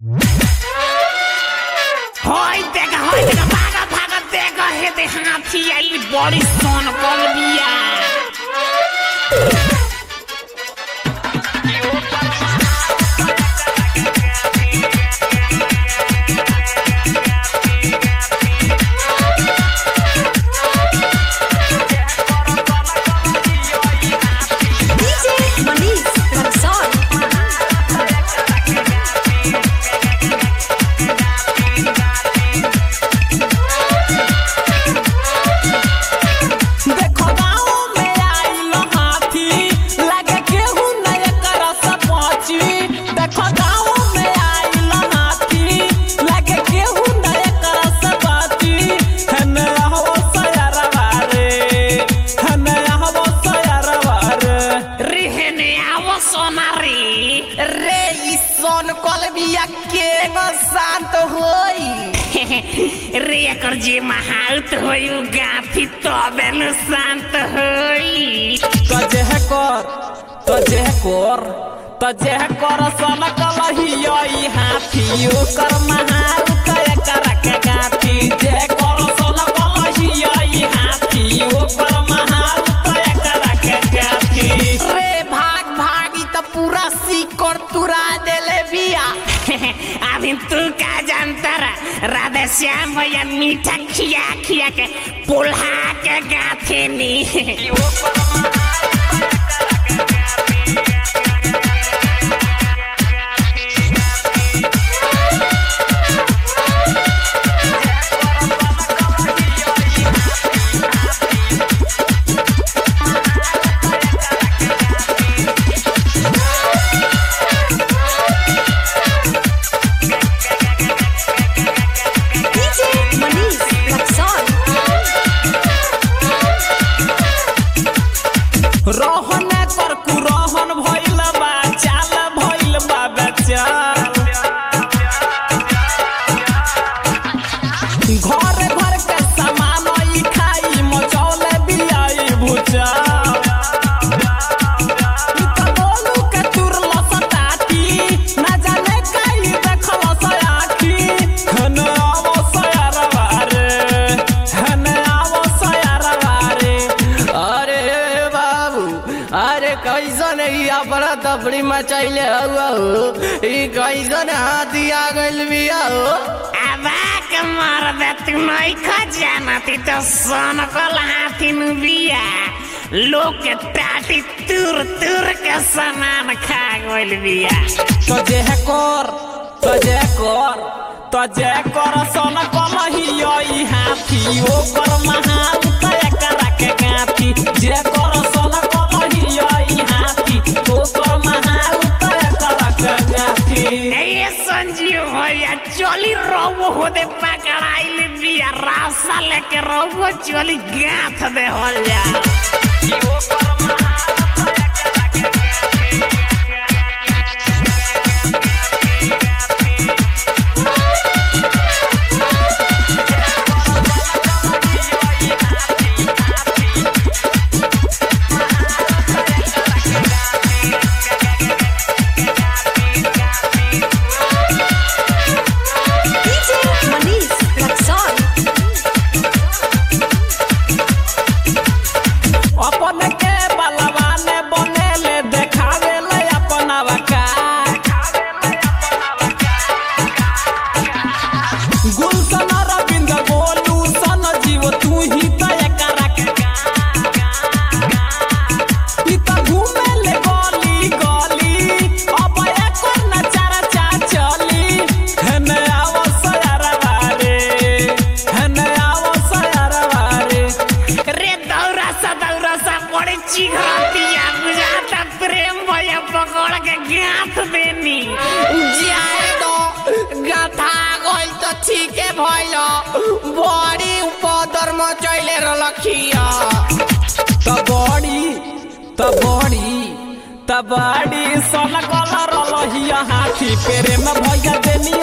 হয় দেখা হয় দেখা ভাগা ভাগা দেখা হেতে হাতি আইলি বড়ি সোন কলবিয়া DJ Manish Ramson. देखो गाँव में आइल हाथी लगे केहू न एकरा से पहुंची देखो गाँव में आइल हाथी लगे केहू न एकरा से पहुंची हने हो सयरवा रे हने हो सयरवा रे রিহেনে আবো সোনারি রে ই সোন কলবিয়া কে ন শান্ত হই রে এकर যে মাহাউত হই उ গাথি তবে ন শান্ত হই तजे है कर तजे है कर तजे है कर सन कलहिया ई हाथी ओकर महार कय कर के गाथी जे कर सन कलहिया ई हाथी ओकर महार कय कर के गाथी रे भाग भागी तो पूरा सीकर तुरा देले बिया अभी तू का जानता रा राधे श्याम भैया मीठा खिया खिया के पुल्हा के गाथे नी DJ Manish Ramson. रहन कर कुरहन भइल बा चाल भइल बा बेचाल घर घर के सामान ई खाई मचौले बियाई भुजा ई त बोलू के तुरल सताती ना जाने काई देखल सयाखी हन आवो सयारवा रे हन आवो सयारवा रे अरे बाबू अरे कैसन ई अपना तफड़ी मचैले हुआ हो ई कैसन हाथी आ गइल बिया हो अबाक मर दे तू नहीं खा जाना ती तो सोन कल हाथी नु बिया लोग के टाटी तुर तुर के सामान खा गइल बिया तजे है कर तजे कर तजे कर सन कलहिया ई हाथी ओकर महान तय करा के गाथी जे कर सन कलहिया ई हाथी ओकर महान तय करा के गाथी ए संजीव भैया चली रोबो होदे पकड़ाइल बिया रास्ता लेके रोबो चली गाथ दे होल जा DJ Manish Ramson. अपन के बलवान बनेले देखावे ले अपना वका गुलशन रविंद बोलू सन जीव तू ही तय करा के ई त घूमे ले गली गली अब एकर नचारा चा चली हन आवो सयारवा रे हन आवो सयारवा रे रे दौरा सा दौरा सा बड़े चिघरतिया बुझाता प्रेम भैया पकड़ के गाथ देनी जाए दो गाथा गइल त ठीके भइल बड़ी उपदर मचैले रलखिया त बड़ी त बड़ी त बड़ी सन कलर लहिया हाथी पेरे में भैया देनी